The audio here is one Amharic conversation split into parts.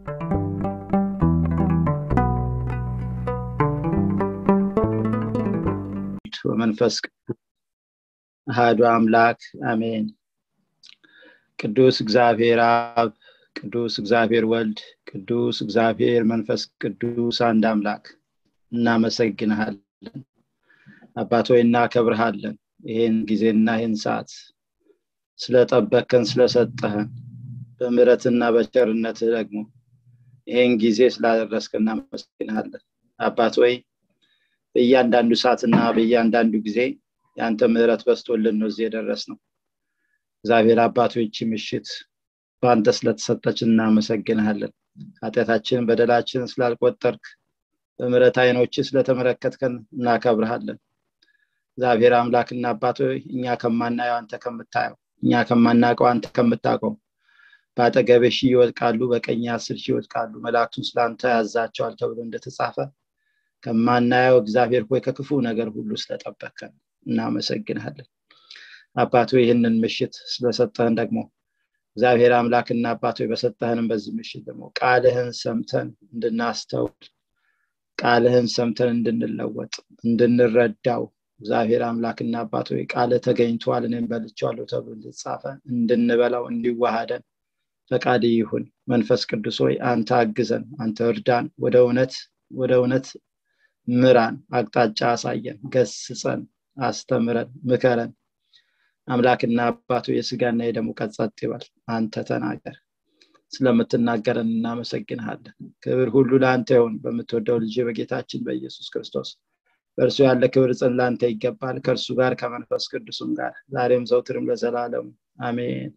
ወመንፈስ አህዱ አምላክ አሜን ቅዱስ እግዚአብሔር አብ ቅዱስ እግዚአብሔር ወልድ ቅዱስ እግዚአብሔር መንፈስ ቅዱስ አንድ አምላክ እናመሰግንሃለን አባት ሆይ እናከብርሃለን ይህን ጊዜና ይህን ሰዓት ስለጠበከን ስለሰጠህን በምረትና በቸርነት ደግሞ ይህን ጊዜ ስላደረስክ እናመሰግንሃለን አባት ወይ በእያንዳንዱ ሰዓትና በእያንዳንዱ ጊዜ የአንተ ምህረት በስቶልን ነው እዚህ የደረስ ነው እግዚአብሔር አባቶች ምሽት በአንተ ስለተሰጠች እናመሰግንሃለን ኃጢአታችንን በደላችንን ስላልቆጠርክ በምረት አይኖች ስለተመለከትከን እናከብርሃለን እግዚአብሔር አምላክና አባቶ እኛ ከማናየው አንተ ከምታየው እኛ ከማናውቀው አንተ ከምታውቀው በአጠገቤ ሺህ ይወድቃሉ በቀኝ አስር ሺህ ይወድቃሉ መላእክቱን ስለአንተ ያዛቸዋል ተብሎ እንደተጻፈ ከማናየው እግዚአብሔር ሆይ ከክፉ ነገር ሁሉ ስለጠበከን እናመሰግንሃለን አባቶ ይህንን ምሽት ስለሰጠህን ደግሞ እግዚአብሔር አምላክና አባቶ በሰጠህንም በዚህ ምሽት ደግሞ ቃልህን ሰምተን እንድናስተውል ቃልህን ሰምተን እንድንለወጥ እንድንረዳው እግዚአብሔር አምላክና አባቶ ቃል ተገኝተዋል እኔም በልቸዋለሁ ተብሎ እንደተጻፈ እንድንበላው እንዲዋሃደን ፈቃድ ይሁን መንፈስ ቅዱስ ሆይ አንተ አግዘን አንተ እርዳን ወደ እውነት ወደ እውነት ምራን አቅጣጫ አሳየን ገስጸን አስተምረን ምከረን አምላክና አባቱ የስጋና የደሙ ቀጸጥ ይበል አንተ ተናገር ስለምትናገረን እናመሰግንሃለን ክብር ሁሉ ለአንተ ይሁን በምትወደው ልጅ በጌታችን በኢየሱስ ክርስቶስ በእርሱ ያለ ክብር ጽን ለአንተ ይገባል ከእርሱ ጋር ከመንፈስ ቅዱስም ጋር ዛሬም ዘውትርም ለዘላለሙ አሜን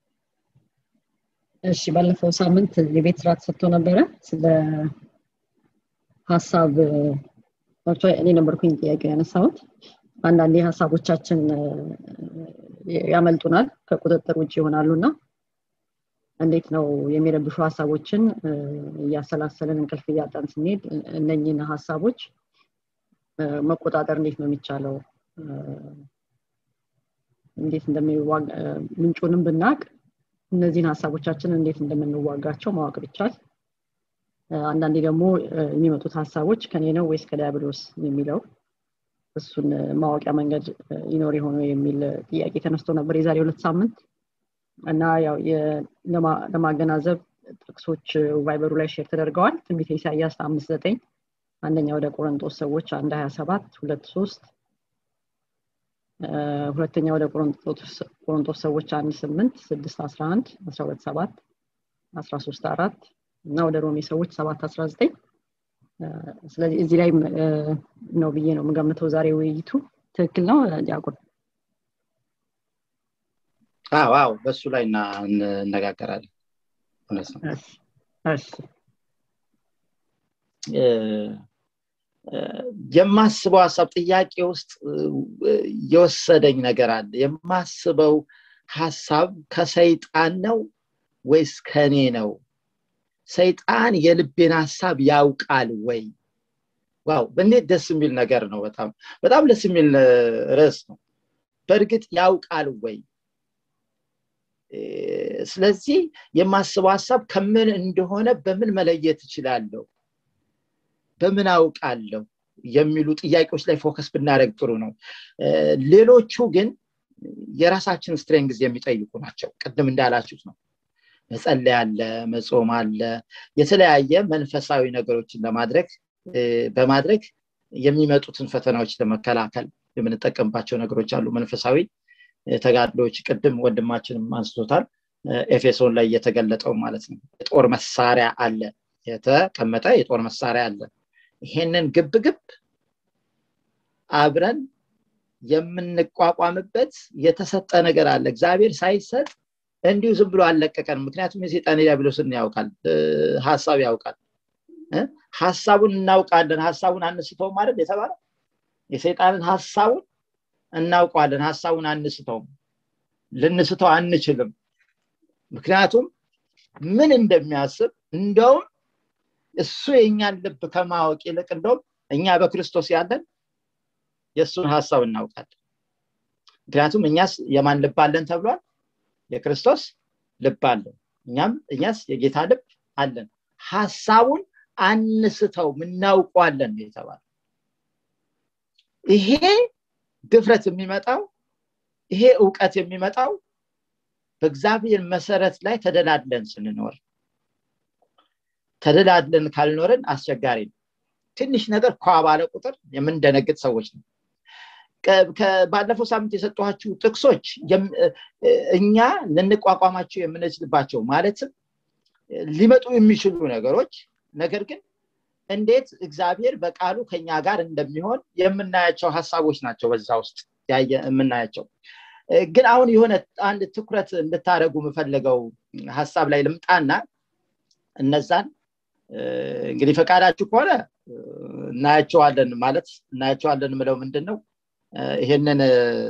እሺ ባለፈው ሳምንት የቤት ስራ ተሰጥቶ ነበረ ስለ ሀሳብ እኔ ነበርኩኝ ጥያቄ ያነሳሁት አንዳንዴ ሀሳቦቻችን ያመልጡናል ከቁጥጥር ውጭ ይሆናሉ እና እንዴት ነው የሚረብሹ ሀሳቦችን እያሰላሰለን እንቅልፍ እያጣን ስንሄድ እነኝን ሀሳቦች መቆጣጠር እንዴት ነው የሚቻለው እንዴት እንደሚዋጋ ምንጩንም ብናቅ እነዚህን ሀሳቦቻችን እንዴት እንደምንዋጋቸው ማወቅ ብቻል አንዳንዴ ደግሞ የሚመጡት ሀሳቦች ከኔ ነው ወይስ ከዲያብሎስ የሚለው እሱን ማወቂያ መንገድ ይኖር የሆነ የሚል ጥያቄ ተነስቶ ነበር የዛሬ ሁለት ሳምንት እና ያው ለማገናዘብ ጥቅሶች ቫይበሩ ላይ ሼር ተደርገዋል ትንቢተ ኢሳያስ አምስት ዘጠኝ አንደኛ ወደ ቆሮንጦስ ሰዎች አንድ ሀያ ሰባት ሁለት ሶስት ሁለተኛ ወደ ቆሮንጦስ ሰዎች አንድ ስምንት ስድስት አስራ አንድ አስራ ሁለት ሰባት አስራ ሶስት አራት እና ወደ ሮሜ ሰዎች ሰባት አስራ ዘጠኝ ስለዚህ እዚህ ላይ ነው ብዬ ነው የምገምተው ዛሬ ውይይቱ ትክክል ነው ዲያቆን አዎ አዎ በሱ ላይ እነጋገራለን እውነት ነው የማስበው ሀሳብ ጥያቄ ውስጥ የወሰደኝ ነገር አለ የማስበው ሀሳብ ከሰይጣን ነው ወይስ ከኔ ነው ሰይጣን የልቤን ሀሳብ ያውቃል ወይ ዋው እንዴት ደስ የሚል ነገር ነው በጣም በጣም ደስ የሚል ርዕስ ነው በእርግጥ ያውቃል ወይ ስለዚህ የማስበው ሀሳብ ከምን እንደሆነ በምን መለየት እችላለሁ በምን አውቃለሁ የሚሉ ጥያቄዎች ላይ ፎከስ ብናደረግ ጥሩ ነው ሌሎቹ ግን የራሳችን ስትሬንግዝ የሚጠይቁ ናቸው ቅድም እንዳላችሁት ነው መጸለይ አለ መጾም አለ የተለያየ መንፈሳዊ ነገሮችን ለማድረግ በማድረግ የሚመጡትን ፈተናዎች ለመከላከል የምንጠቀምባቸው ነገሮች አሉ መንፈሳዊ ተጋድሎች ቅድም ወንድማችንም አንስቶታል ኤፌሶን ላይ እየተገለጠው ማለት ነው የጦር መሳሪያ አለ የተቀመጠ የጦር መሳሪያ አለ ይሄንን ግብግብ አብረን የምንቋቋምበት የተሰጠ ነገር አለ እግዚአብሔር ሳይሰጥ እንዲሁ ዝም ብሎ አልለቀቀን ምክንያቱም የሴጣን ዲያብሎስን ያውቃል ሀሳብ ያውቃል ሀሳቡን እናውቃለን ሀሳቡን አንስተውም አይደል የተባለ የሰይጣንን ሀሳቡን እናውቀዋለን ሀሳቡን አንስተውም ልንስተው አንችልም ምክንያቱም ምን እንደሚያስብ እንደውም እሱ የእኛን ልብ ከማወቅ ይልቅ እንደውም እኛ በክርስቶስ ያለን የእሱን ሀሳብ እናውቃለን ምክንያቱም እኛስ የማን ልብ አለን ተብሏል የክርስቶስ ልብ አለን እኛም እኛስ የጌታ ልብ አለን ሀሳቡን አንስተው እናውቋለን ነው የተባለ ይሄ ድፍረት የሚመጣው ይሄ እውቀት የሚመጣው በእግዚአብሔር መሰረት ላይ ተደላድለን ስንኖር ተደላድለን ካልኖርን አስቸጋሪ ነው ትንሽ ነገር ኳ ባለ ቁጥር የምንደነግጥ ሰዎች ነው ባለፈው ሳምንት የሰጠኋችሁ ጥቅሶች እኛ ልንቋቋማቸው የምንችልባቸው ማለትም ሊመጡ የሚችሉ ነገሮች ነገር ግን እንዴት እግዚአብሔር በቃሉ ከኛ ጋር እንደሚሆን የምናያቸው ሀሳቦች ናቸው በዛ ውስጥ የምናያቸው ግን አሁን የሆነ አንድ ትኩረት እንድታደረጉ የምፈልገው ሀሳብ ላይ ልምጣና እነዛን እንግዲህ ፈቃዳችሁ ከሆነ እናያቸዋለን ማለት እናያቸዋለን ምለው ምንድን ነው ይሄንን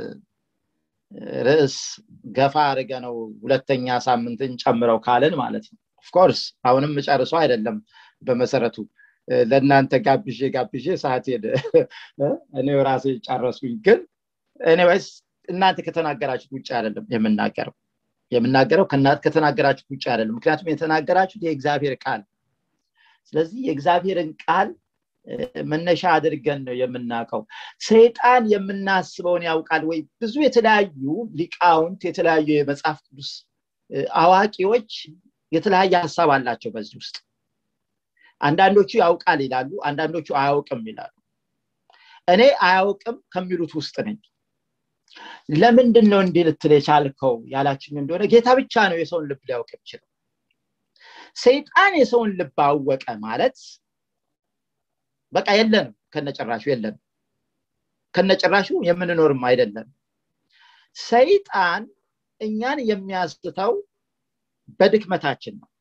ርዕስ ገፋ አድርገ ነው ሁለተኛ ሳምንትን ጨምረው ካልን ማለት ነው ኦፍኮርስ አሁንም ጨርሶ አይደለም በመሰረቱ ለእናንተ ጋብዤ ጋብዤ ሰዓት ሄደ እኔ ራሴ ጨረስኩኝ ግን ኤኒዌይስ እናንተ ከተናገራችሁት ውጭ አይደለም የምናገረው የምናገረው ከተናገራችሁት ውጭ አይደለም ምክንያቱም የተናገራችሁት የእግዚአብሔር ቃል ስለዚህ የእግዚአብሔርን ቃል መነሻ አድርገን ነው የምናውቀው ሰይጣን የምናስበውን ያውቃል ወይ ብዙ የተለያዩ ሊቃውንት የተለያዩ የመጽሐፍ ቅዱስ አዋቂዎች የተለያየ ሀሳብ አላቸው በዚህ ውስጥ አንዳንዶቹ ያውቃል ይላሉ አንዳንዶቹ አያውቅም ይላሉ እኔ አያውቅም ከሚሉት ውስጥ ነኝ ለምንድን ነው እንዲህ ልትል የቻልከው ያላችኝ እንደሆነ ጌታ ብቻ ነው የሰውን ልብ ሊያውቅ ይችላል ሰይጣን የሰውን ልብ አወቀ ማለት በቃ የለንም ከነጭራሹ የለንም ከነጭራሹ የምንኖርም አይደለም ሰይጣን እኛን የሚያስተው በድክመታችን ነው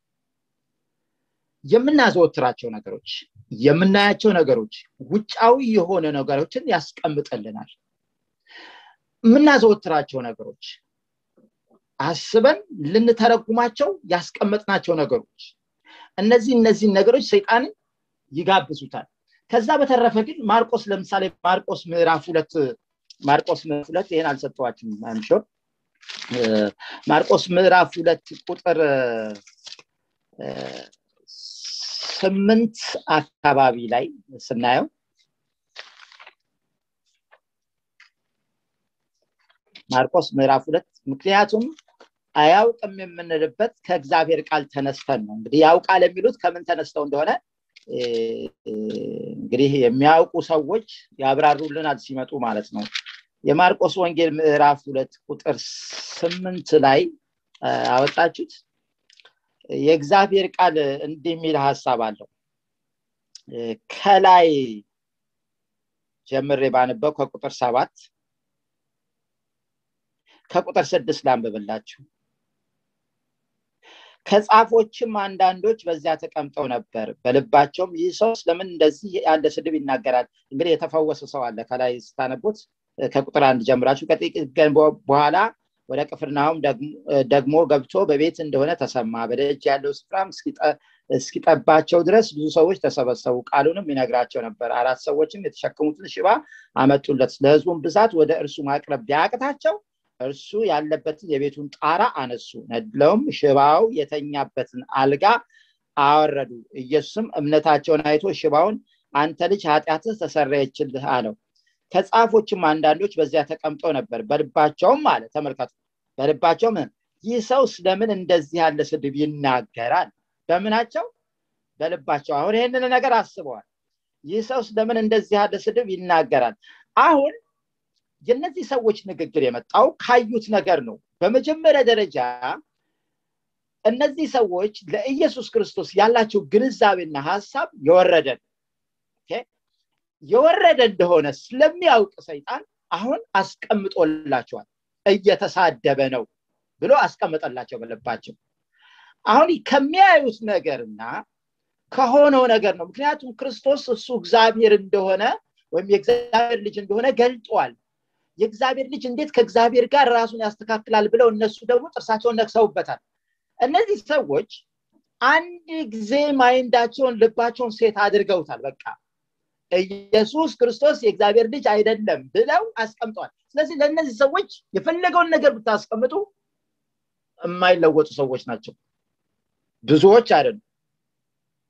የምናዘወትራቸው ነገሮች የምናያቸው ነገሮች ውጫዊ የሆነ ነገሮችን ያስቀምጥልናል የምናዘወትራቸው ነገሮች አስበን ልንተረጉማቸው ያስቀመጥናቸው ነገሮች እነዚህ እነዚህን ነገሮች ሰይጣንን ይጋብዙታል ከዛ በተረፈ ግን ማርቆስ ለምሳሌ ማርቆስ ምዕራፍ ሁለት ማርቆስ ምዕራፍ ሁለት ይህን አልሰጠዋችም አንሾር ማርቆስ ምዕራፍ ሁለት ቁጥር ስምንት አካባቢ ላይ ስናየው ማርቆስ ምዕራፍ ሁለት ምክንያቱም አያውቅም የምንልበት ከእግዚአብሔር ቃል ተነስተን ነው እንግዲህ ያውቃል የሚሉት ከምን ተነስተው እንደሆነ እንግዲህ የሚያውቁ ሰዎች ያብራሩልናል ሲመጡ ማለት ነው የማርቆስ ወንጌል ምዕራፍ ሁለት ቁጥር ስምንት ላይ አወጣችሁት የእግዚአብሔር ቃል እንዲህ የሚል ሀሳብ አለው ከላይ ጀምሬ ባነበው ከቁጥር ሰባት ከቁጥር ስድስት ላንብብላችሁ ከጻፎችም አንዳንዶች በዚያ ተቀምጠው ነበር በልባቸውም ይህ ሰው ስለምን እንደዚህ ያለ ስድብ ይናገራል እንግዲህ የተፈወሰ ሰው አለ ከላይ ስታነቡት ከቁጥር አንድ ጀምራችሁ ከጥቂት ቀን በኋላ ወደ ቅፍርናሆም ደግሞ ገብቶ በቤት እንደሆነ ተሰማ በደጅ ያለው ስፍራም እስኪጠባቸው ድረስ ብዙ ሰዎች ተሰበሰቡ ቃሉንም ይነግራቸው ነበር አራት ሰዎችም የተሸከሙትን ሽባ አመጡለት ለህዝቡን ብዛት ወደ እርሱ ማቅረብ ቢያቅታቸው እርሱ ያለበትን የቤቱን ጣራ አነሱ ነድለውም ሽባው የተኛበትን አልጋ አወረዱ ኢየሱስም እምነታቸውን አይቶ ሽባውን አንተ ልጅ ኃጢአትህ ተሰረየችልህ አለው ከጻፎችም አንዳንዶች በዚያ ተቀምጠው ነበር በልባቸውም አለ ተመልከቱ በልባቸውም ይህ ሰው ስለምን እንደዚህ ያለ ስድብ ይናገራል በምናቸው በልባቸው አሁን ይህንን ነገር አስበዋል ይህ ሰው ስለምን እንደዚህ ያለ ስድብ ይናገራል አሁን የነዚህ ሰዎች ንግግር የመጣው ካዩት ነገር ነው በመጀመሪያ ደረጃ እነዚህ ሰዎች ለኢየሱስ ክርስቶስ ያላቸው ግንዛቤና ሀሳብ የወረደ የወረደ እንደሆነ ስለሚያውቅ ሰይጣን አሁን አስቀምጦላቸዋል እየተሳደበ ነው ብሎ አስቀምጠላቸው በልባቸው አሁን ከሚያዩት ነገርና ከሆነው ነገር ነው ምክንያቱም ክርስቶስ እሱ እግዚአብሔር እንደሆነ ወይም የእግዚአብሔር ልጅ እንደሆነ ገልጧል የእግዚአብሔር ልጅ እንዴት ከእግዚአብሔር ጋር ራሱን ያስተካክላል ብለው እነሱ ደግሞ ጥርሳቸውን ነክሰውበታል እነዚህ ሰዎች አንድ ጊዜ ማይንዳቸውን ልባቸውን ሴት አድርገውታል በቃ ኢየሱስ ክርስቶስ የእግዚአብሔር ልጅ አይደለም ብለው አስቀምጠዋል ስለዚህ ለእነዚህ ሰዎች የፈለገውን ነገር ብታስቀምጡ የማይለወጡ ሰዎች ናቸው ብዙዎች አይደሉም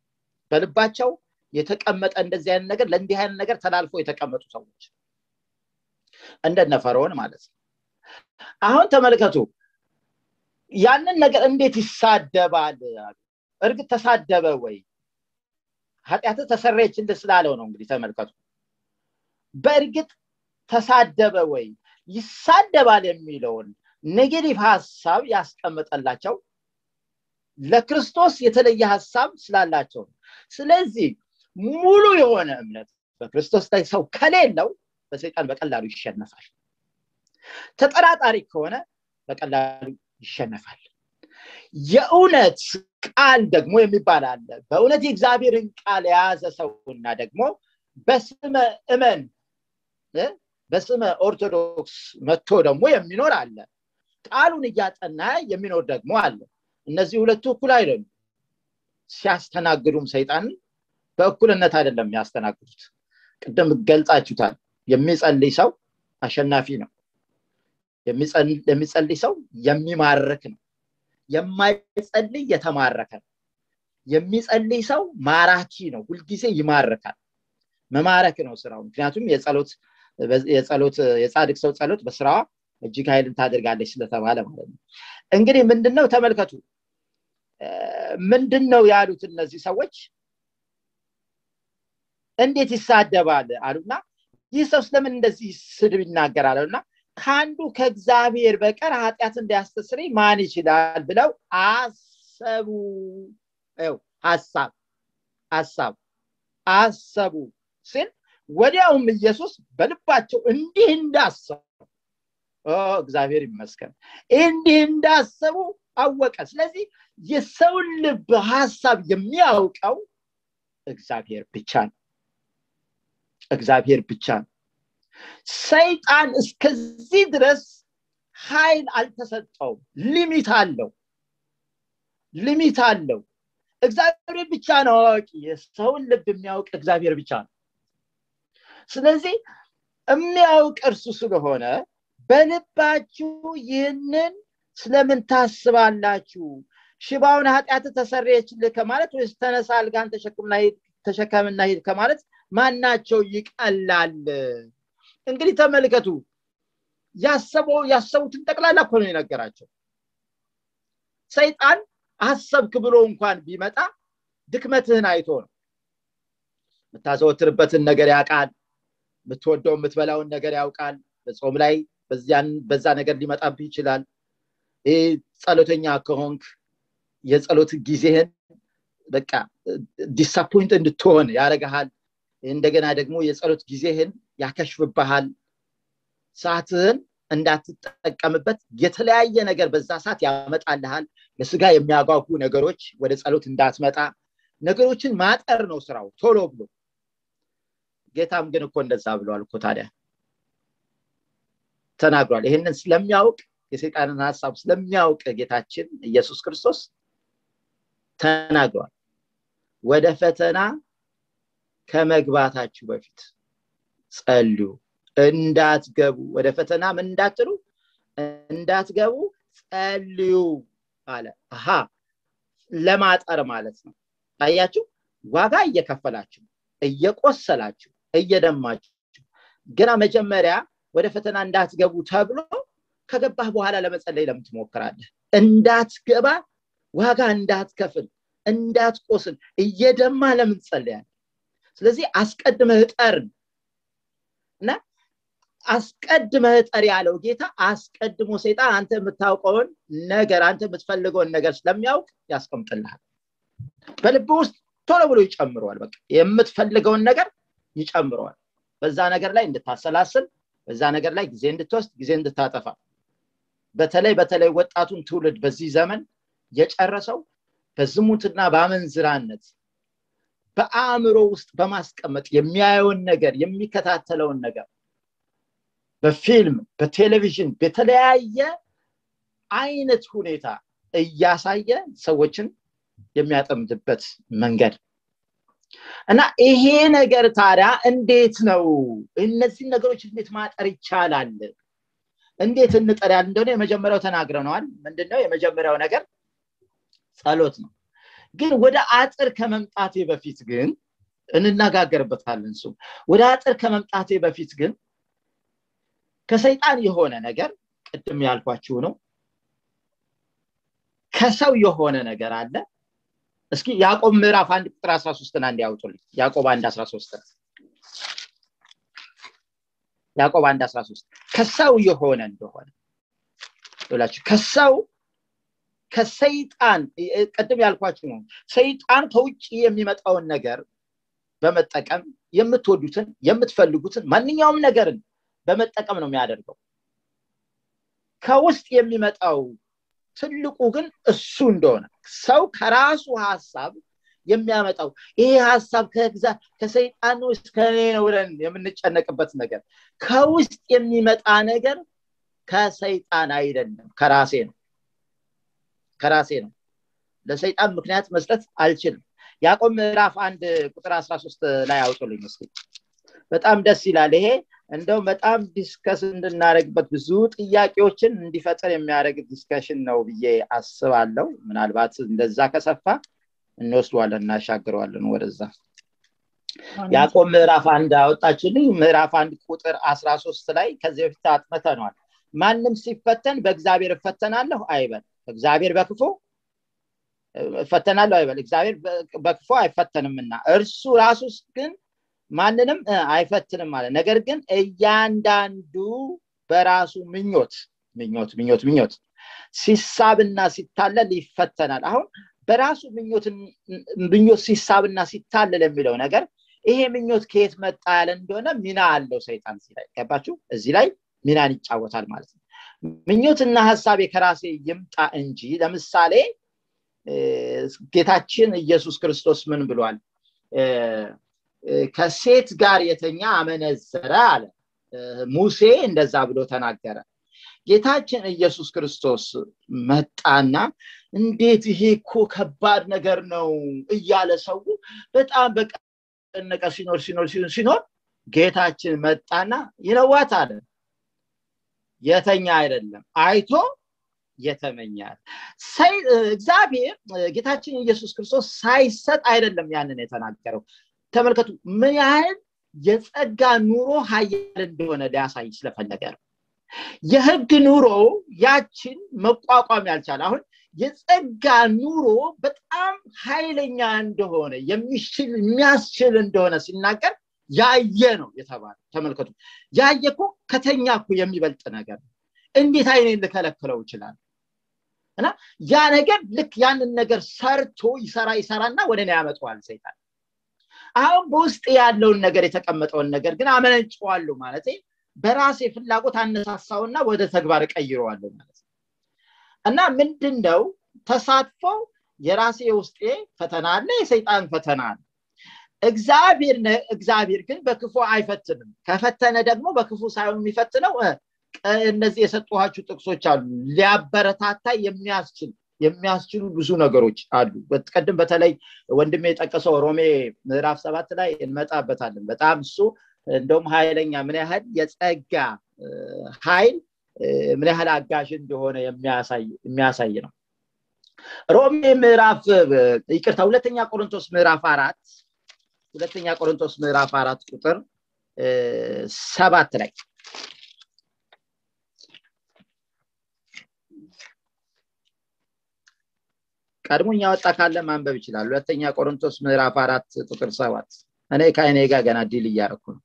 በልባቸው የተቀመጠ እንደዚህ አይነት ነገር ለእንዲህ አይነት ነገር ተላልፎ የተቀመጡ ሰዎች እንደነ ፈርዖን ማለት ነው አሁን ተመልከቱ ያንን ነገር እንዴት ይሳደባል እርግጥ ተሳደበ ወይ ኃጢአት ተሰረየችልህ ስላለው ነው እንግዲህ ተመልከቱ በእርግጥ ተሳደበ ወይ ይሳደባል የሚለውን ኔጌቲቭ ሀሳብ ያስቀመጠላቸው ለክርስቶስ የተለየ ሀሳብ ስላላቸው ስለዚህ ሙሉ የሆነ እምነት በክርስቶስ ላይ ሰው ከሌለው በሰይጣን በቀላሉ ይሸነፋል ተጠራጣሪ ከሆነ በቀላሉ ይሸነፋል የእውነት ቃል ደግሞ የሚባል አለ በእውነት የእግዚአብሔርን ቃል የያዘ ሰውና ደግሞ በስመ እመን በስመ ኦርቶዶክስ መጥቶ ደግሞ የሚኖር አለ ቃሉን እያጠና የሚኖር ደግሞ አለ እነዚህ ሁለቱ እኩል አይደሉም ሲያስተናግዱም ሰይጣንን በእኩልነት አይደለም የሚያስተናግዱት ቅድም ገልጻችሁታል የሚጸልይ ሰው አሸናፊ ነው የሚጸልይ ሰው የሚማርክ ነው የማይጸልይ የተማረከ ነው የሚጸልይ ሰው ማራኪ ነው ሁልጊዜ ይማርካል መማረክ ነው ስራው ምክንያቱም የጸሎት የጸሎት የጻድቅ ሰው ጸሎት በስራዋ እጅግ ኃይልን ታደርጋለች ስለተባለ ማለት ነው እንግዲህ ምንድነው ተመልከቱ ምንድን ነው ያሉት እነዚህ ሰዎች እንዴት ይሳደባል አሉና ይህ ሰው ስለምን እንደዚህ ስድብ ይናገራል አሉና ከአንዱ ከእግዚአብሔር በቀር ኃጢአት እንዲያስተስሪ ማን ይችላል ብለው አሰቡ ሀሳብ ሀሳብ አሰቡ ሲል ወዲያውም ኢየሱስ በልባቸው እንዲህ እንዳሰቡ እግዚአብሔር ይመስገን እንዲህ እንዳሰቡ አወቀ ስለዚህ የሰውን ልብ ሀሳብ የሚያውቀው እግዚአብሔር ብቻ ነው እግዚአብሔር ብቻ ነው ሰይጣን እስከዚህ ድረስ ኃይል አልተሰጠውም ሊሚት አለው ሊሚት አለው እግዚአብሔር ብቻ ነው አዋቂ የሰውን ልብ የሚያውቅ እግዚአብሔር ብቻ ነው ስለዚህ የሚያውቅ እርሱ ስለሆነ በልባችሁ ይህንን ስለምን ታስባላችሁ ሽባውን ኃጢአት ተሰረየችልህ ከማለት ወይስ ተነሳ አልጋን ተሸከምና ሂድ ከማለት ማናቸው ይቀላል እንግዲህ ተመልከቱ ያሰበው ያሰቡትን ጠቅላላ እኮ ነው የነገራቸው ሰይጣን አሰብክ ብሎ እንኳን ቢመጣ ድክመትህን አይቶ ነው የምታዘወትርበትን ነገር ያውቃል የምትወደው የምትበላውን ነገር ያውቃል በጾም ላይ በዛ ነገር ሊመጣብህ ይችላል ይህ ጸሎተኛ ከሆንክ የጸሎት ጊዜህን በቃ ዲሳፖይንት እንድትሆን ያደረግሃል እንደገና ደግሞ የጸሎት ጊዜህን ያከሽፍብሃል ሰዓትህን እንዳትጠቀምበት የተለያየ ነገር በዛ ሰዓት ያመጣልሃል ለስጋ የሚያጓጉ ነገሮች ወደ ጸሎት እንዳትመጣ ነገሮችን ማጠር ነው ስራው ቶሎ ብሎ ጌታም ግን እኮ እንደዛ ብለዋል እኮ ታዲያ ተናግሯል ይህንን ስለሚያውቅ የሰይጣንን ሀሳብ ስለሚያውቅ ጌታችን ኢየሱስ ክርስቶስ ተናግሯል ወደ ፈተና ከመግባታችሁ በፊት ጸልዩ እንዳትገቡ ወደ ፈተና ምን እንዳትሉ እንዳትገቡ ጸልዩ አለ አሃ ለማጠር ማለት ነው አያችሁ ዋጋ እየከፈላችሁ እየቆሰላችሁ እየደማችሁ ገና መጀመሪያ ወደ ፈተና እንዳትገቡ ተብሎ ከገባህ በኋላ ለመጸለይ ለምን ትሞክራለህ እንዳትገባ ዋጋ እንዳትከፍል እንዳትቆስል እየደማ ለምን ትጸልያል ስለዚህ አስቀድመህ ጠር እና አስቀድመህ ጠር ያለው ጌታ አስቀድሞ ሰይጣን አንተ የምታውቀውን ነገር አንተ የምትፈልገውን ነገር ስለሚያውቅ ያስቀምጥልሃል በልብ ውስጥ ቶሎ ብሎ ይጨምረዋል በቃ የምትፈልገውን ነገር ይጨምረዋል በዛ ነገር ላይ እንድታሰላስል በዛ ነገር ላይ ጊዜ እንድትወስድ ጊዜ እንድታጠፋ በተለይ በተለይ ወጣቱን ትውልድ በዚህ ዘመን የጨረሰው በዝሙትና በአመንዝራነት በአእምሮ ውስጥ በማስቀመጥ የሚያየውን ነገር የሚከታተለውን ነገር በፊልም በቴሌቪዥን በተለያየ አይነት ሁኔታ እያሳየ ሰዎችን የሚያጠምድበት መንገድ እና ይሄ ነገር ታዲያ እንዴት ነው እነዚህን ነገሮች እንዴት ማጠር ይቻላል እንዴት እንጠር ያል እንደሆነ የመጀመሪያው ተናግረነዋል ምንድነው የመጀመሪያው ነገር ጸሎት ነው ግን ወደ አጥር ከመምጣቴ በፊት ግን እንነጋገርበታለን እሱ ወደ አጥር ከመምጣቴ በፊት ግን ከሰይጣን የሆነ ነገር ቅድም ያልኳችሁ ነው ከሰው የሆነ ነገር አለ እስኪ ያዕቆብ ምዕራፍ አንድ ቁጥር አስራ ሶስትን አንድ ያውጡልኝ ያዕቆብ አንድ አስራ ሶስት ያዕቆብ አንድ አስራ ሶስት ከሰው የሆነ እንደሆነ ብላችሁ ከሰው ከሰይጣን ቅድም ያልኳችሁ ነው ሰይጣን ከውጭ የሚመጣውን ነገር በመጠቀም የምትወዱትን የምትፈልጉትን ማንኛውም ነገርን በመጠቀም ነው የሚያደርገው ከውስጥ የሚመጣው ትልቁ ግን እሱ እንደሆነ ሰው ከራሱ ሀሳብ የሚያመጣው ይሄ ሀሳብ ከሰይጣን ውስጥ ከኔ ነው ብለን የምንጨነቅበት ነገር ከውስጥ የሚመጣ ነገር ከሰይጣን አይደለም ከራሴ ነው ከራሴ ነው ለሰይጣን ምክንያት መስጠት አልችልም ያዕቆብ ምዕራፍ አንድ ቁጥር አስራ ሶስት ላይ አውጡልኝ ስ በጣም ደስ ይላል ይሄ እንደው በጣም ዲስከስ እንድናደረግበት ብዙ ጥያቄዎችን እንዲፈጥር የሚያደርግ ዲስከሽን ነው ብዬ አስባለሁ ምናልባት እንደዛ ከሰፋ እንወስደዋለን እናሻግረዋለን ወደዛ ያዕቆብ ምዕራፍ አንድ አወጣችልኝ ምዕራፍ አንድ ቁጥር አስራ ሶስት ላይ ከዚህ በፊት አጥመተነዋል ማንም ሲፈተን በእግዚአብሔር እፈተናለሁ አይበል እግዚአብሔር በክፉ እፈተናለሁ አይበል እግዚአብሔር በክፉ አይፈተንምና እርሱ ራሱ ግን ማንንም አይፈትንም ማለት ነገር ግን እያንዳንዱ በራሱ ምኞት ምኞት ምኞት ምኞት ሲሳብና ሲታለል ይፈተናል አሁን በራሱ ምኞት ሲሳብና ሲታለል የሚለው ነገር ይሄ ምኞት ከየት መጣ ያለ እንደሆነ ሚና አለው ሰይጣን ሲላይ ገባችሁ እዚህ ላይ ሚናን ይጫወታል ማለት ነው ምኞትና ሀሳቤ ከራሴ ይምጣ እንጂ ለምሳሌ ጌታችን ኢየሱስ ክርስቶስ ምን ብሏል ከሴት ጋር የተኛ አመነዘረ አለ ሙሴ እንደዛ ብሎ ተናገረ ጌታችን ኢየሱስ ክርስቶስ መጣና እንዴት ይሄ እኮ ከባድ ነገር ነው እያለ ሰው በጣም በቀነቀ ሲኖር ሲኖር ሲኖር ጌታችን መጣና ይነዋት አለ የተኛ አይደለም አይቶ የተመኛል እግዚአብሔር ጌታችን ኢየሱስ ክርስቶስ ሳይሰጥ አይደለም ያንን የተናገረው ተመልከቱ ምን ያህል የጸጋ ኑሮ ሀያል እንደሆነ ሊያሳይ ስለፈለገ ነው የህግ ኑሮ ያችን መቋቋም ያልቻለ አሁን የጸጋ ኑሮ በጣም ኃይለኛ እንደሆነ የሚችል የሚያስችል እንደሆነ ሲናገር ያየ ነው የተባለ ተመልከቱ ያየ እኮ ከተኛ እኮ የሚበልጥ ነገር ነው እንዴት አይኔን ልከለክለው ይችላል እና ያ ነገር ልክ ያንን ነገር ሰርቶ ይሰራ ይሰራና ወደ እኔ ያመጣዋል ሰይጣን አሁን በውስጥ ያለውን ነገር የተቀመጠውን ነገር ግን አመነጭዋለሁ ማለት በራሴ ፍላጎት አነሳሳውና ወደ ተግባር እቀይረዋለሁ ማለት ነው እና ምንድን ነው ተሳትፎ የራሴ ውስጤ ፈተና አለ የሰይጣን ፈተና አለ እግዚአብሔር እግዚአብሔር ግን በክፉ አይፈትንም ከፈተነ ደግሞ በክፉ ሳይሆን የሚፈትነው እነዚህ የሰጠኋችሁ ጥቅሶች አሉ ሊያበረታታ የሚያስችል የሚያስችሉ ብዙ ነገሮች አሉ ቀድም በተለይ ወንድሜ የጠቀሰው ሮሜ ምዕራፍ ሰባት ላይ እንመጣበታለን በጣም እሱ እንደውም ኃይለኛ ምን ያህል የጸጋ ኃይል ምን ያህል አጋዥ እንደሆነ የሚያሳይ ነው ሮሜ ምዕራፍ ይቅርታ ሁለተኛ ቆሮንቶስ ምዕራፍ አራት ሁለተኛ ቆሮንቶስ ምዕራፍ አራት ቁጥር ሰባት ላይ ቀድሞ ያወጣ ካለ ማንበብ ይችላል ሁለተኛ ቆሮንቶስ ምዕራፍ አራት ቁጥር ሰባት እኔ ከአይኔ ጋር ገና ዲል እያረኩ ነው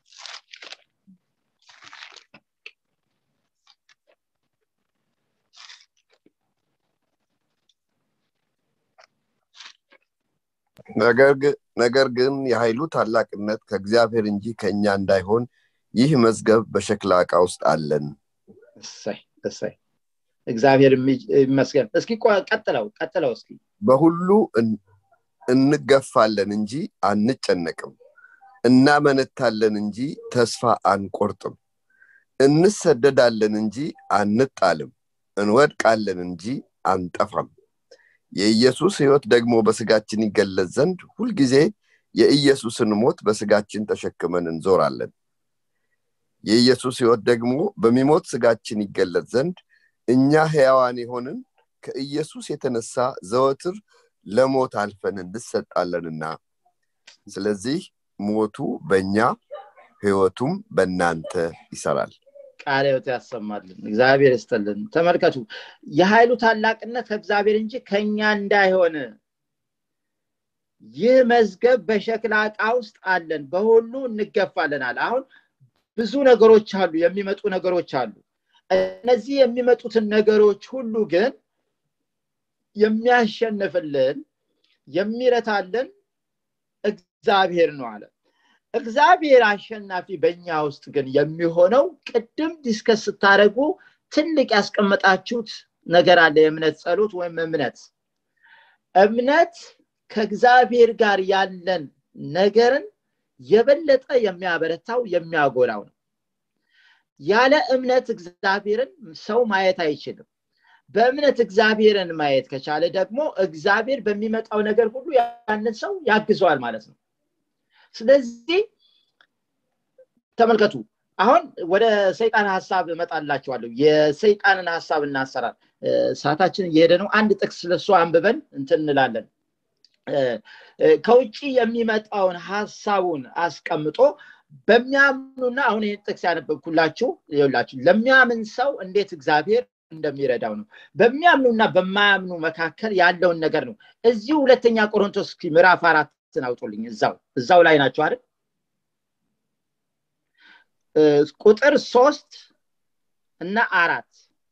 ነገር ግን የኃይሉ ታላቅነት ከእግዚአብሔር እንጂ ከእኛ እንዳይሆን ይህ መዝገብ በሸክላ ዕቃ ውስጥ አለን እሰይ እሰይ እግዚአብሔር ይመስገን እስኪ ቀጥለው ቀጥለው እስኪ በሁሉ እንገፋለን እንጂ አንጨነቅም እናመነታለን እንጂ ተስፋ አንቆርጥም እንሰደዳለን እንጂ አንጣልም እንወድቃለን እንጂ አንጠፋም የኢየሱስ ህይወት ደግሞ በስጋችን ይገለጽ ዘንድ ሁልጊዜ የኢየሱስን ሞት በስጋችን ተሸክመን እንዞራለን የኢየሱስ ህይወት ደግሞ በሚሞት ስጋችን ይገለጽ ዘንድ እኛ ህያዋን የሆንን ከኢየሱስ የተነሳ ዘወትር ለሞት አልፈን እንሰጣለንና ስለዚህ ሞቱ በእኛ ህይወቱም በእናንተ ይሰራል ቃለ ህይወት ያሰማልን እግዚአብሔር ይስጥልን ተመልከቱ የኃይሉ ታላቅነት ከእግዚአብሔር እንጂ ከኛ እንዳይሆን ይህ መዝገብ በሸክላ ዕቃ ውስጥ አለን በሁሉ እንገፋለናል አሁን ብዙ ነገሮች አሉ የሚመጡ ነገሮች አሉ እነዚህ የሚመጡትን ነገሮች ሁሉ ግን የሚያሸንፍልን የሚረታልን እግዚአብሔር ነው አለ እግዚአብሔር አሸናፊ በእኛ ውስጥ ግን የሚሆነው ቅድም ዲስከስ ስታደረጉ ትልቅ ያስቀመጣችሁት ነገር አለ የእምነት ጸሎት ወይም እምነት እምነት ከእግዚአብሔር ጋር ያለን ነገርን የበለጠ የሚያበረታው የሚያጎላው ነው ያለ እምነት እግዚአብሔርን ሰው ማየት አይችልም በእምነት እግዚአብሔርን ማየት ከቻለ ደግሞ እግዚአብሔር በሚመጣው ነገር ሁሉ ያንን ሰው ያግዘዋል ማለት ነው ስለዚህ ተመልከቱ አሁን ወደ ሰይጣን ሀሳብ እመጣላችኋለሁ የሰይጣንን ሀሳብ እናሰራል ሰዓታችን እየሄደ ነው አንድ ጥቅስ ስለሱ አንብበን እንትን እንላለን ከውጭ የሚመጣውን ሀሳቡን አስቀምጦ በሚያምኑና አሁን ይህን ጥቅስ ያነበብኩላችሁ ይላችሁ ለሚያምን ሰው እንዴት እግዚአብሔር እንደሚረዳው ነው በሚያምኑና በማያምኑ መካከል ያለውን ነገር ነው እዚሁ ሁለተኛ ቆሮንቶስ ምዕራፍ አራትን አውጡልኝ እዛው እዛው ላይ ናቸው አይደል ቁጥር ሶስት እና አራት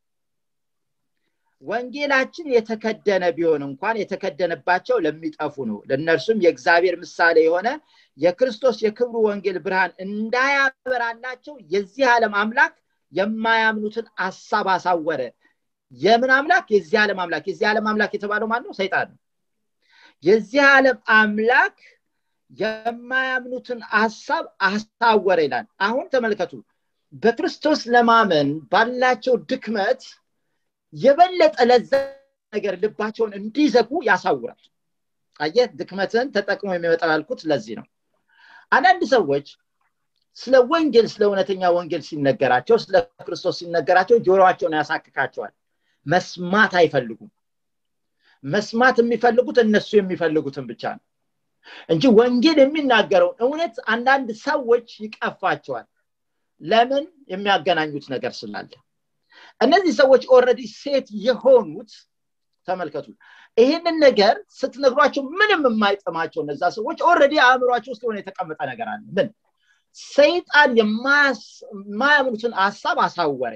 ወንጌላችን የተከደነ ቢሆን እንኳን የተከደነባቸው ለሚጠፉ ነው ለእነርሱም የእግዚአብሔር ምሳሌ የሆነ የክርስቶስ የክብሩ ወንጌል ብርሃን እንዳያበራላቸው የዚህ ዓለም አምላክ የማያምኑትን አሳብ አሳወረ የምን አምላክ የዚህ ዓለም አምላክ የዚህ ዓለም አምላክ የተባለው ማለት ነው ሰይጣን ነው የዚህ ዓለም አምላክ የማያምኑትን ሀሳብ አሳወረ ይላል አሁን ተመልከቱ በክርስቶስ ለማመን ባላቸው ድክመት የበለጠ ለዛ ነገር ልባቸውን እንዲዘጉ ያሳውራል አየህ ድክመትን ተጠቅሞ የሚመጣ ያልኩት ለዚህ ነው አንዳንድ ሰዎች ስለ ወንጌል ስለ እውነተኛ ወንጌል ሲነገራቸው ስለ ክርስቶስ ሲነገራቸው ጆሮቸውን ያሳክካቸዋል መስማት አይፈልጉም መስማት የሚፈልጉት እነሱ የሚፈልጉትን ብቻ ነው እንጂ ወንጌል የሚናገረውን እውነት አንዳንድ ሰዎች ይቀፋቸዋል ለምን የሚያገናኙት ነገር ስላለ እነዚህ ሰዎች ኦረዲ ሴት የሆኑት ተመልከቱ ይህንን ነገር ስትነግሯቸው ምንም የማይጥማቸው እነዛ ሰዎች ኦረዲ አእምሯቸው ውስጥ የሆነ የተቀመጠ ነገር አለ ምን ሰይጣን የማያምኑትን ሀሳብ አሳወረ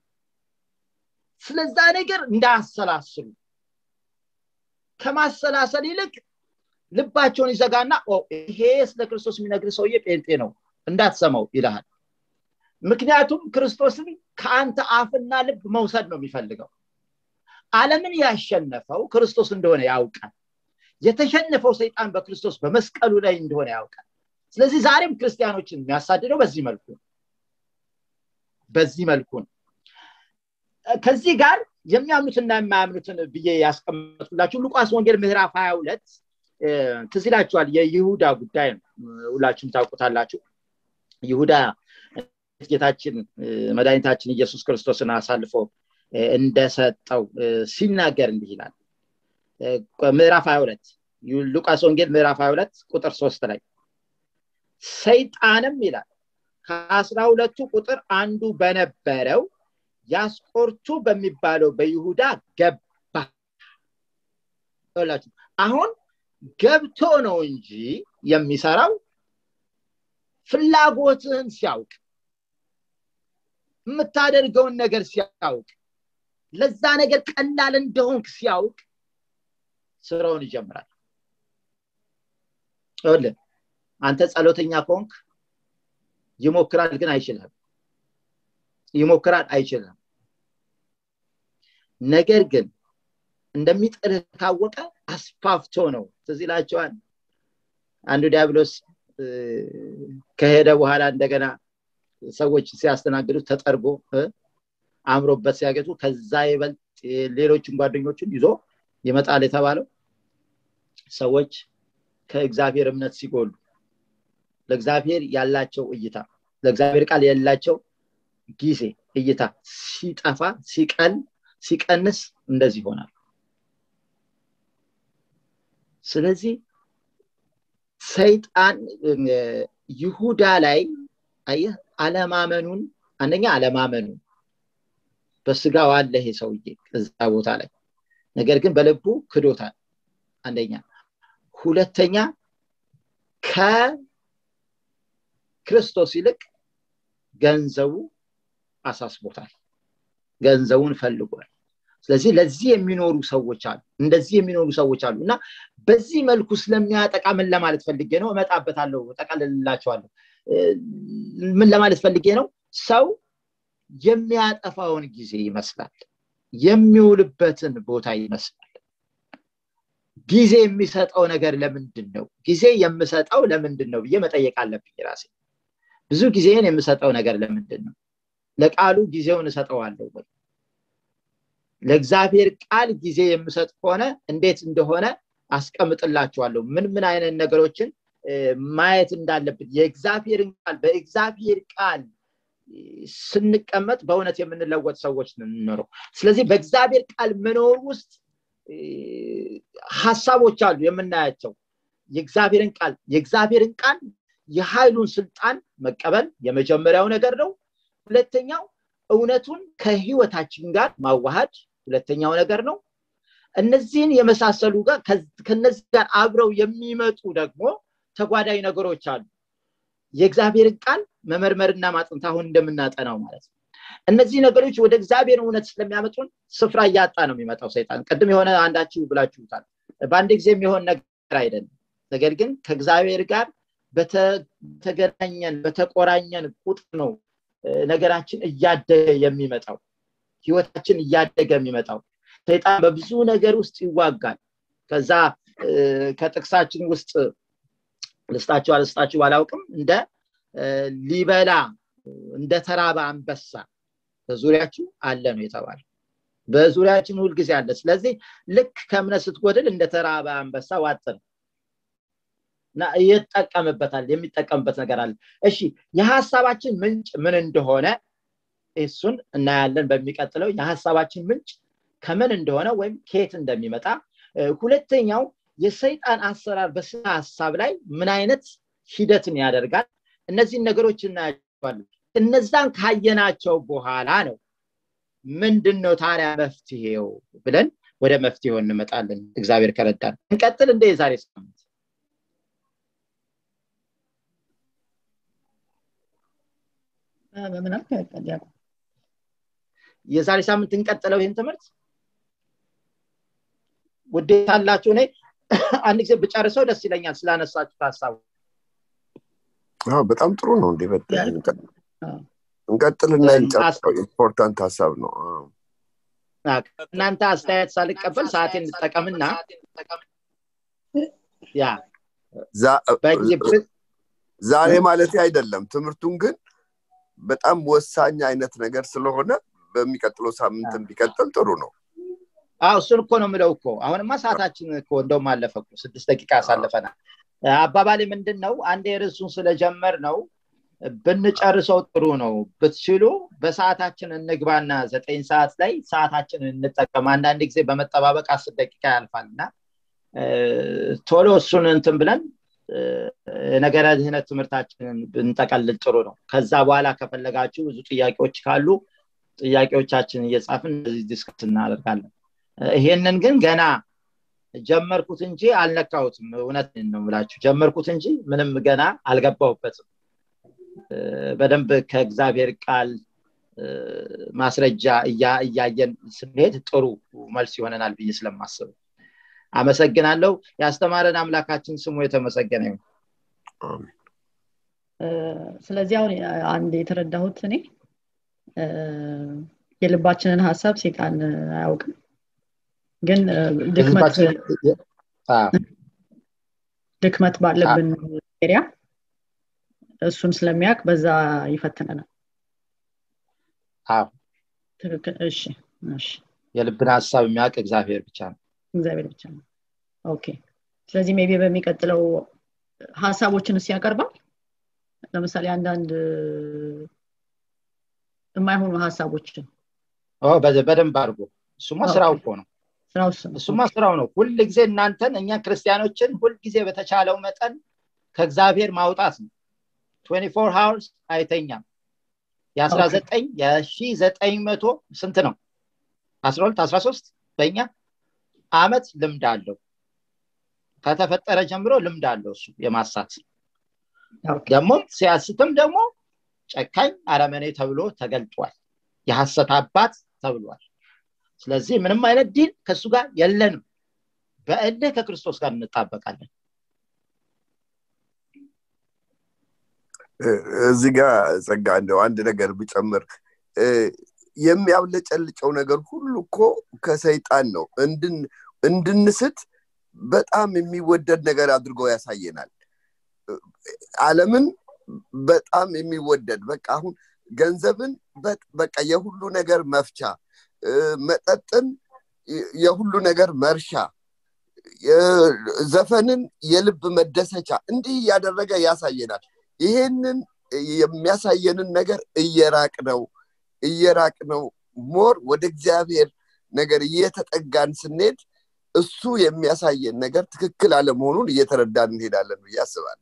ስለዛ ነገር እንዳያሰላስሉ ከማሰላሰል ይልቅ ልባቸውን ይዘጋና ይሄ ስለ ክርስቶስ የሚነግር ሰውዬ ጴንጤ ነው እንዳትሰማው ይልሃል ምክንያቱም ክርስቶስን ከአንተ አፍና ልብ መውሰድ ነው የሚፈልገው አለምን ያሸነፈው ክርስቶስ እንደሆነ ያውቃል የተሸነፈው ሰይጣን በክርስቶስ በመስቀሉ ላይ እንደሆነ ያውቃል ስለዚህ ዛሬም ክርስቲያኖችን የሚያሳድደው በዚህ መልኩ በዚህ መልኩ ነው ከዚህ ጋር የሚያምኑትና የማያምኑትን ብዬ ያስቀመጥኩላችሁ ሉቃስ ወንጌል ምዕራፍ ሀያ ሁለት ትዝ ይላችኋል የይሁዳ ጉዳይ ነው ሁላችሁም ታውቁታላችሁ ይሁዳ ጌታችን መድኃኒታችን ኢየሱስ ክርስቶስን አሳልፎ እንደሰጠው ሲናገር እንዲህ ይላል ምዕራፍ 22 ሉቃስ ወንጌል ምዕራፍ 22 ቁጥር ሶስት ላይ ሰይጣንም ይላል ከአስራ ሁለቱ ቁጥር አንዱ በነበረው ያስቆርቱ በሚባለው በይሁዳ ገባ ላችሁ አሁን ገብቶ ነው እንጂ የሚሰራው ፍላጎትህን ሲያውቅ የምታደርገውን ነገር ሲያውቅ ለዛ ነገር ቀላል እንደሆንክ ሲያውቅ ስራውን ይጀምራል ልን አንተ ጸሎተኛ ከሆንክ ይሞክራል ግን አይችልም ይሞክራል አይችልም ነገር ግን እንደሚጥልህ ካወቀ አስፋፍቶ ነው ትዝ ይላቸዋል አንዱ ዲያብሎስ ከሄደ በኋላ እንደገና ሰዎች ሲያስተናግዱት ተጠርጎ አምሮበት ሲያገጡ ከዛ ይበልጥ ሌሎችን ጓደኞችን ይዞ ይመጣል የተባለው ሰዎች ከእግዚአብሔር እምነት ሲጎሉ ለእግዚአብሔር ያላቸው እይታ ለእግዚአብሔር ቃል ያላቸው ጊዜ እይታ ሲጠፋ ሲቀል ሲቀንስ እንደዚህ ይሆናል ስለዚህ ሰይጣን ይሁዳ ላይ አየህ አለማመኑን አንደኛ አለማመኑን በስጋው አለ ይሄ ሰውዬ እዛ ቦታ ላይ ነገር ግን በልቡ ክዶታል አንደኛ ሁለተኛ ከክርስቶስ ይልቅ ገንዘቡ አሳስቦታል ገንዘቡን ፈልጓል ስለዚህ ለዚህ የሚኖሩ ሰዎች አሉ እንደዚህ የሚኖሩ ሰዎች አሉ እና በዚህ መልኩ ስለሚያጠቃ ምን ለማለት ፈልጌ ነው እመጣበታለሁ ጠቀልላቸዋለሁ ምን ለማለት ፈልጌ ነው ሰው የሚያጠፋውን ጊዜ ይመስላል የሚውልበትን ቦታ ይመስላል ጊዜ የሚሰጠው ነገር ለምንድን ነው ጊዜ የምሰጠው ለምንድን ነው ብዬ መጠየቅ አለብኝ ራሴ ብዙ ጊዜን የምሰጠው ነገር ለምንድን ነው ለቃሉ ጊዜውን እሰጠዋለሁ ወይ ለእግዚአብሔር ቃል ጊዜ የምሰጥ ከሆነ እንዴት እንደሆነ አስቀምጥላችኋለሁ ምን ምን አይነት ነገሮችን ማየት እንዳለብን የእግዚአብሔርን ቃል በእግዚአብሔር ቃል ስንቀመጥ በእውነት የምንለወጥ ሰዎች እንኖረው ስለዚህ በእግዚአብሔር ቃል መኖር ውስጥ ሀሳቦች አሉ የምናያቸው የእግዚአብሔርን ቃል የእግዚአብሔርን ቃል የኃይሉን ስልጣን መቀበል የመጀመሪያው ነገር ነው ሁለተኛው እውነቱን ከህይወታችን ጋር ማዋሃድ ሁለተኛው ነገር ነው እነዚህን የመሳሰሉ ጋር ከነዚህ ጋር አብረው የሚመጡ ደግሞ ተጓዳኝ ነገሮች አሉ የእግዚአብሔርን ቃል መመርመርና ማጥንት አሁን እንደምናጠናው ማለት ነው እነዚህ ነገሮች ወደ እግዚአብሔር እውነት ስለሚያመጡን ስፍራ እያጣ ነው የሚመጣው ሰይጣን ቅድም የሆነ አንዳችሁ ብላችሁታል በአንድ ጊዜ የሚሆን ነገር አይደለም ነገር ግን ከእግዚአብሔር ጋር በተገናኘን በተቆራኘን ቁጥር ነው ነገራችን እያደገ የሚመጣው ህይወታችን እያደገ የሚመጣው ሰይጣን በብዙ ነገር ውስጥ ይዋጋል ከዛ ከጥቅሳችን ውስጥ ልስጣችሁ አልስጣችሁ ባላውቅም እንደ ሊበላ እንደ ተራበ አንበሳ በዙሪያችሁ አለ ነው የተባለ በዙሪያችን ሁልጊዜ አለ ስለዚህ ልክ ከእምነት ስትጎድል እንደ ተራበ አንበሳ ዋጥ ነው እና ይጠቀምበታል የሚጠቀምበት ነገር አለ እሺ የሀሳባችን ምንጭ ምን እንደሆነ እሱን እናያለን በሚቀጥለው የሀሳባችን ምንጭ ከምን እንደሆነ ወይም ከየት እንደሚመጣ ሁለተኛው የሰይጣን አሰራር በስነ ሀሳብ ላይ ምን አይነት ሂደትን ያደርጋል እነዚህን ነገሮች እናያቸዋለን እነዛን ካየናቸው በኋላ ነው ምንድን ነው ታዲያ መፍትሄው ብለን ወደ መፍትሄው እንመጣለን እግዚአብሔር ከረዳን እንቀጥል እንደ የዛሬ ሳምንት በምን የዛሬ ሳምንት እንቀጥለው ይህን ትምህርት ውዴታ አላችሁ እኔ አንድ ጊዜ ብጨርሰው ደስ ይለኛል ስላነሳችሁ ሀሳቡ በጣም ጥሩ ነው እንዴ እንቀጥልና ኢምፖርታንት ሀሳብ ነው እናንተ አስተያየት ሳልቀበል ሰዓቴን እንጠቀምና ያ ዛሬ ማለት አይደለም ትምህርቱን ግን በጣም ወሳኝ አይነት ነገር ስለሆነ በሚቀጥለው ሳምንት ቢቀጥል ጥሩ ነው አው እሱን እኮ ነው ምለው እኮ አሁንማ ሰዓታችን እኮ እንደውም አለፈ እኮ ስድስት ደቂቃ ያሳልፈናል አባባሌ ምንድን ነው አንድ የርሱን ስለጀመር ነው ብንጨርሰው ጥሩ ነው ብትችሉ በሰዓታችን እንግባና ዘጠኝ ሰዓት ላይ ሰዓታችን እንጠቀም አንዳንድ ጊዜ በመጠባበቅ አስር ደቂቃ ያልፋል እና ቶሎ እሱን እንትን ብለን ነገረ ድህነት ትምህርታችንን ብንጠቀልል ጥሩ ነው ከዛ በኋላ ከፈለጋችሁ ብዙ ጥያቄዎች ካሉ ጥያቄዎቻችን እየጻፍን እንደዚህ ዲስከስ እናደርጋለን ይሄንን ግን ገና ጀመርኩት እንጂ አልነካሁትም እውነት ነው ምላችሁ ጀመርኩት እንጂ ምንም ገና አልገባሁበትም በደንብ ከእግዚአብሔር ቃል ማስረጃ እያየን ስንሄድ ጥሩ መልስ ይሆነናል ብዬ ስለማስብ አመሰግናለሁ ያስተማረን አምላካችን ስሙ የተመሰገነ ይሁን ስለዚህ አሁን አንድ የተረዳሁት እኔ የልባችንን ሀሳብ ሴጣን አያውቅም ግን ድክመት ድክመት ባለብን ኤሪያ እሱን ስለሚያውቅ በዛ ይፈትነናል ትክክል እሺ እሺ የልብን ሀሳብ የሚያውቅ እግዚአብሔር ብቻ ነው እግዚአብሔር ብቻ ነው ኦኬ ስለዚህ ሜቢ በሚቀጥለው ሀሳቦችን እስ ያቀርባል ለምሳሌ አንዳንድ የማይሆኑ ሀሳቦችን በደንብ አድርጎ እሱማ ስራው እኮ ነው ስራው እሱ ነው እሱማ ስራው ነው ሁል ጊዜ እናንተን እኛ ክርስቲያኖችን ሁል ጊዜ በተቻለው መጠን ከእግዚአብሔር ማውጣት ነው 24 ሃውርስ አይተኛም የ19 የሺ ዘጠኝ መቶ ስንት ነው 12 13 በእኛ አመት ልምድ አለው ከተፈጠረ ጀምሮ ልምድ አለው እሱ የማሳት ኦኬ። ደግሞ ሲያስትም ደግሞ ጨካኝ አረመኔ ተብሎ ተገልጧል የሐሰት አባት ተብሏል ስለዚህ ምንም አይነት ዲል ከእሱ ጋር የለንም በእልህ ከክርስቶስ ጋር እንጣበቃለን እዚህ ጋር ጸጋ እንደው አንድ ነገር ብጨምር እ፣ የሚያብለጨልጨው ነገር ሁሉ እኮ ከሰይጣን ነው እንድን- እንድንስት በጣም የሚወደድ ነገር አድርጎ ያሳየናል አለምን በጣም የሚወደድ በቃ አሁን ገንዘብን በ- በቃ የሁሉ ነገር መፍቻ እ፣ መጠጥን የ- የሁሉ ነገር መርሻ የ- ዘፈንን የልብ መደሰቻ እንዲህ እያደረገ ያሳየናል ይሄንን የሚያሳየንን ነገር እየራቅ ነው እየራቅ ነው ሞር ወደ እግዚአብሔር ነገር እየተጠጋን ስንሄድ እሱ የሚያሳየን ነገር ትክክል አለመሆኑን እየተረዳን እንሄዳለን ብዬ አስባለሁ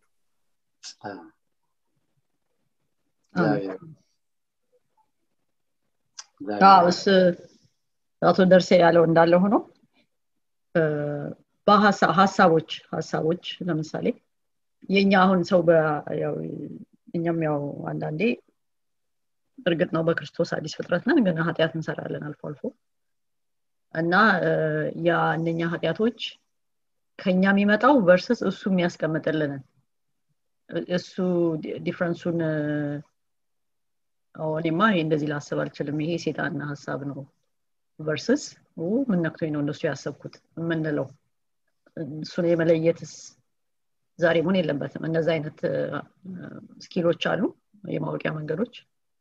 እግዚአብሔር- አዎ፣ እስ አቶ ደርሴ ያለው እንዳለ ሆኖ እ፣ በሀሳ- ሀሳቦች ሀሳቦች ለምሳሌ የእኛ አሁን ሰው በ- ያው እኛም ያው አንዳንዴ እርግጥ ነው በክርስቶስ አዲስ ፍጥረት ነን ግን ኃጢአት እንሰራለን አልፎ አልፎ እና እ፣ ያ እነኛ ኃጢአቶች ከኛ የሚመጣው ቨርስስ እሱ የሚያስቀምጥልንን እ- እሱ ዲ- ዲፍረንሱን እ፣ ኦ፣ እኔማ ይሄ እንደዚህ ላስብ አልችልም ይሄ ሴጣን ሀሳብ ነው ቨርስስ ምን ነክቶኝ ነው እንደሱ ያሰብኩት የምንለው እሱን የመለየትስ ዛሬ መሆን የለበትም እነዚ አይነት እ፣ ስኪሎች አሉ የማወቂያ መንገዶች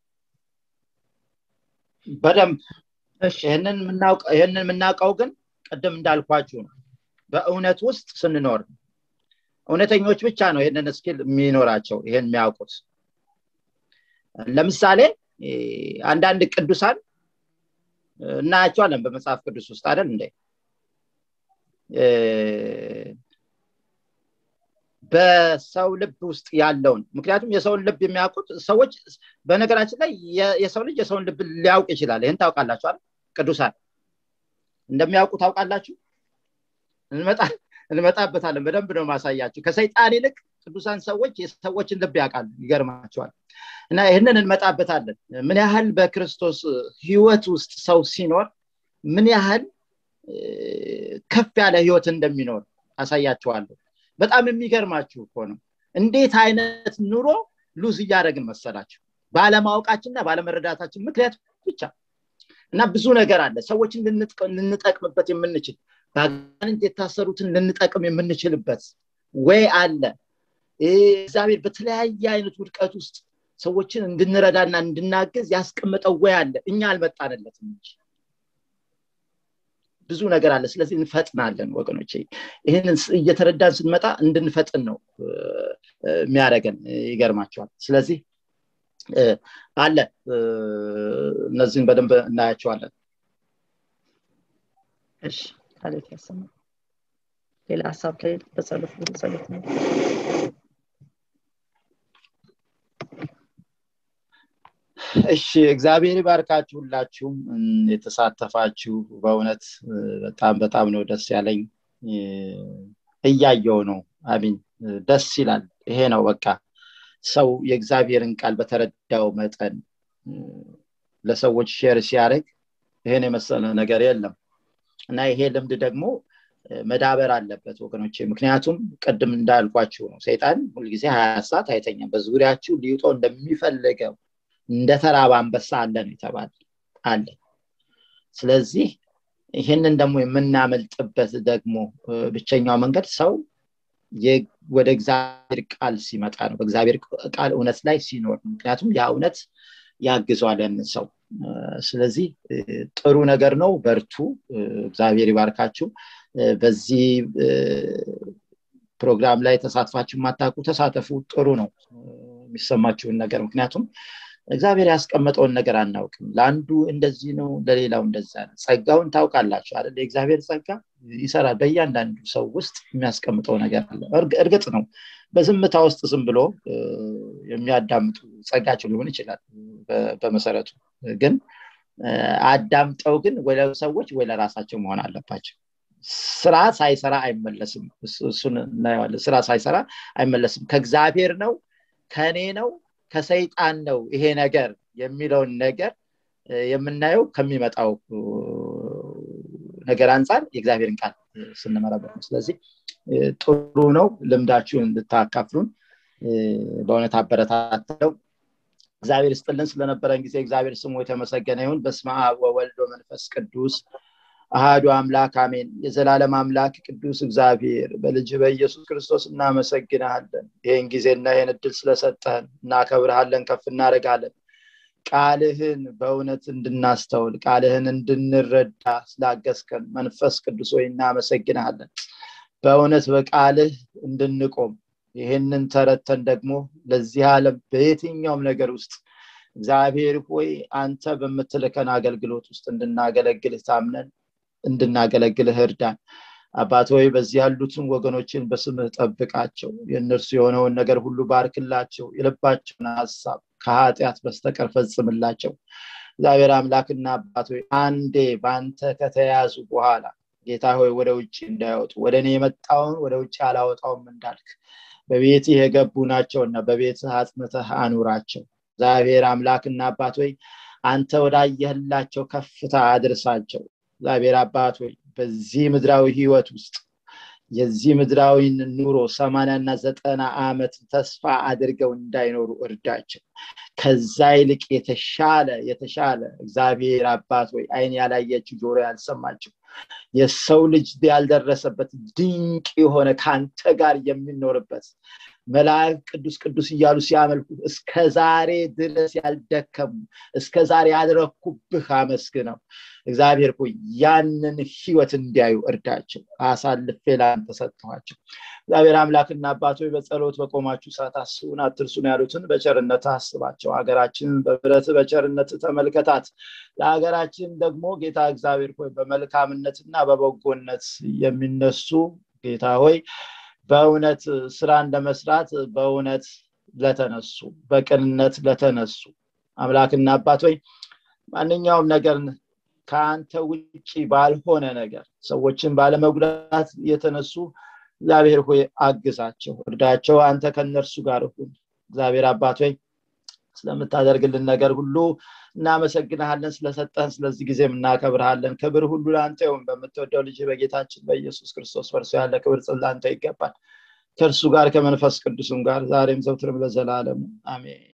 በደንብ እሺ ይህንን የምናውቀው ይህንን የምናውቀው ግን ቅድም እንዳልኳችሁ ነው በእውነት ውስጥ ስንኖር ነው። እውነተኞች ብቻ ነው ይህንን ስኪል የሚኖራቸው ይህን የሚያውቁት ለምሳሌ እ፣ አንዳንድ ቅዱሳን እ፣ እናያቸዋለን በመጽሐፍ ቅዱስ ውስጥ አይደል እንደ እ፣ በሰው ልብ ውስጥ ያለውን ምክንያቱም የሰውን ልብ የሚያውቁት ሰዎች በነገራችን ላይ የ- የሰው ልጅ የሰውን ልብ ሊያውቅ ይችላል ይህን ታውቃላችሁ አይደል ቅዱሳን እንደሚያውቁ ታውቃላችሁ እንመጣ እንመጣበታለን በደንብ ነው ማሳያችሁ ከሰይጣን ይልቅ ቅዱሳን ሰዎች የሰዎችን ልብ ያውቃሉ ይገርማቸዋል እና ይህንን እንመጣበታለን ምን ያህል በክርስቶስ ህይወት ውስጥ ሰው ሲኖር ምን ያህል እ፣ ከፍ ያለ ህይወት እንደሚኖር አሳያችኋለሁ በጣም የሚገርማችሁ እኮ ነው እንዴት አይነት ኑሮ ሉዝ እያደረግን መሰላችሁ ባለማወቃችንና ባለመረዳታችን ምክንያት ብቻ እና ብዙ ነገር አለ ሰዎችን ልንጥቀ- ልንጠቅምበት የምንችል በአጋንንት የታሰሩትን ልንጠቅም የምንችልበት ወይ አለ ይህ እግዚአብሔር በተለያየ አይነት ውድቀት ውስጥ ሰዎችን እንድንረዳና እንድናገዝ ያስቀምጠው ወይ አለ እኛ አልመጣንለትም እንጂ ብዙ ነገር አለ ስለዚህ እንፈጥናለን ወገኖች ይህንን ስ- እየተረዳን ስንመጣ እንድንፈጥን ነው እ፣ እ፣ የሚያደርገን ይገርማቸዋል ስለዚህ እ፣ አለ እ፣ እነዚህን በደንብ እናያቸዋለን እሺ ካሌት ያሰማ ሌላ ሀሳብ ከሌለ በጸሎት ወደ ጸሎት ነው እሺ እግዚአብሔር ይባርካችሁ ሁላችሁም እም፣ የተሳተፋችሁ በእውነት እ፣ በጣም በጣም ነው ደስ ያለኝ እ፣ እያየው ነው አሚን እ፣ ደስ ይላል ይሄ ነው በቃ ሰው የእግዚአብሔርን ቃል በተረዳው መጠን እ፣ ለሰዎች ሼር ሲያደርግ ይሄን የመሰለ ነገር የለም እና ይሄ ልምድ ደግሞ እ፣ መዳበር አለበት ወገኖቼ ምክንያቱም ቅድም እንዳልኳችሁ ነው ሰይጣን ሁልጊዜ ሀያ ሰዓት አይተኛም በዙሪያችሁ ሊውጦ እንደሚፈልገው እንደ ተራበ አንበሳ አለ ነው የተባለ አለ ስለዚህ ይህንን ደግሞ የምናመልጥበት ደግሞ እ፣ ብቸኛው መንገድ ሰው የ- ወደ እግዚአብሔር ቃል ሲመጣ ነው በእግዚአብሔር ቃል እውነት ላይ ሲኖር ነው ምክንያቱም ያ እውነት ያግዘዋል ያንን ሰው እ፣ ስለዚህ እ፣ ጥሩ ነገር ነው በርቱ እ፣ እግዚአብሔር ይባርካችሁ እ፣ በዚህ እ፣ ፕሮግራም ላይ ተሳትፋችሁ የማታውቁ ተሳተፉ ጥሩ ነው እ፣ የሚሰማችሁን ነገር ምክንያቱም እግዚአብሔር ያስቀመጠውን ነገር አናውቅም ለአንዱ እንደዚህ ነው ለሌላው እንደዛ ነው ጸጋውን ታውቃላችሁ አይደል የእግዚአብሔር ጸጋ ይሰራል በእያንዳንዱ ሰው ውስጥ የሚያስቀምጠው ነገር አለ እርግጥ ነው በዝምታ ውስጥ ዝም ብሎ የሚያዳምጡ ጸጋቸው ሊሆን ይችላል በመሰረቱ ግን አዳምጠው ግን ወደ ሰዎች ወይ ለራሳቸው መሆን አለባቸው ስራ ሳይሰራ አይመለስም እሱን እናየዋለን ስራ ሳይሰራ አይመለስም ከእግዚአብሔር ነው ከእኔ ነው ከሰይጣን ነው ይሄ ነገር የሚለውን ነገር የምናየው ከሚመጣው ነገር አንጻር የእግዚአብሔርን ቃል ስንመረበት ነው ስለዚህ ጥሩ ነው ልምዳችሁን እንድታካፍሉን በእውነት አበረታተው እግዚአብሔር ስጥልን ስለነበረን ጊዜ እግዚአብሔር ስሙ የተመሰገነ ይሁን በስመ አብ ወወልድ ወመንፈስ ቅዱስ አሃዱ አምላክ አሜን የዘላለም አምላክ ቅዱስ እግዚአብሔር በልጅ በኢየሱስ ክርስቶስ እናመሰግናለን ይህን ጊዜና ይህን እድል ስለሰጠህን እናከብርሃለን ከፍ እናደርጋለን ቃልህን በእውነት እንድናስተውል ቃልህን እንድንረዳ ስላገዝከን መንፈስ ቅዱስ ወይ እናመሰግናለን በእውነት በቃልህ እንድንቆም ይህንን ተረተን ደግሞ ለዚህ ዓለም በየትኛውም ነገር ውስጥ እግዚአብሔር ሆይ አንተ በምትልከን አገልግሎት ውስጥ እንድናገለግልህ ታምነን እንድናገለግልህ እርዳን አባት ሆይ በዚህ ያሉትን ወገኖችን በስምህ ጠብቃቸው የእነርሱ የሆነውን ነገር ሁሉ ባርክላቸው የልባቸውን ሀሳብ ከኃጢአት በስተቀር ፈጽምላቸው እግዚአብሔር አምላክና አባት ሆይ አንዴ በአንተ ከተያዙ በኋላ ጌታ ሆይ ወደ ውጭ እንዳይወጡ ወደ እኔ የመጣውን ወደ ውጭ አላወጣውም እንዳልክ በቤትህ የገቡ ናቸውና በቤትህ አጽንተህ አኑራቸው እግዚአብሔር አምላክና አባት ሆይ አንተ ወዳየህላቸው ከፍታ አድርሳቸው እግዚአብሔር አባት ሆይ በዚህ ምድራዊ ህይወት ውስጥ የዚህ ምድራዊን ኑሮ ሰማንያና ዘጠና ዓመት ተስፋ አድርገው እንዳይኖሩ እርዳቸው ከዛ ይልቅ የተሻለ የተሻለ እግዚአብሔር አባት ወይ አይን ያላየችው ጆሮ ያልሰማችው የሰው ልጅ ያልደረሰበት ድንቅ የሆነ ከአንተ ጋር የሚኖርበት መላእክ ቅዱስ ቅዱስ እያሉ ሲያመልኩ እስከ ዛሬ ድረስ ያልደከሙ እስከ ዛሬ ያልረኩብህ አመስግነው እግዚአብሔር ሆይ ያንን ህይወት እንዲያዩ እርዳቸው አሳልፌ ለአንተ ሰጥተኋቸው እግዚአብሔር አምላክና አባቶች በጸሎት በቆማችሁ ሰዓት አስቡን አትርሱን ያሉትን በቸርነት አስባቸው ሀገራችንን በብረት በቸርነት ተመልከታት ለሀገራችን ደግሞ ጌታ እግዚአብሔር ሆይ በመልካምነትና በበጎነት የሚነሱ ጌታ ሆይ በእውነት ስራን ለመስራት በእውነት ለተነሱ በቅንነት ለተነሱ አምላክና አባት ወይ ማንኛውም ነገር ከአንተ ውጭ ባልሆነ ነገር ሰዎችን ባለመጉዳት የተነሱ እግዚአብሔር ሆይ አግዛቸው እርዳቸው አንተ ከነርሱ ጋር ሁን እግዚአብሔር አባት ወይ ስለምታደርግልን ነገር ሁሉ እናመሰግንሃለን ስለሰጠህን ስለዚህ ጊዜም እናከብርሃለን ክብር ሁሉ ለአንተ ይሁን በምትወደው ልጅ በጌታችን በኢየሱስ ክርስቶስ በእርሱ ያለ ክብር ለአንተ ይገባል ከእርሱ ጋር ከመንፈስ ቅዱስም ጋር ዛሬም ዘውትርም ለዘላለም አሜን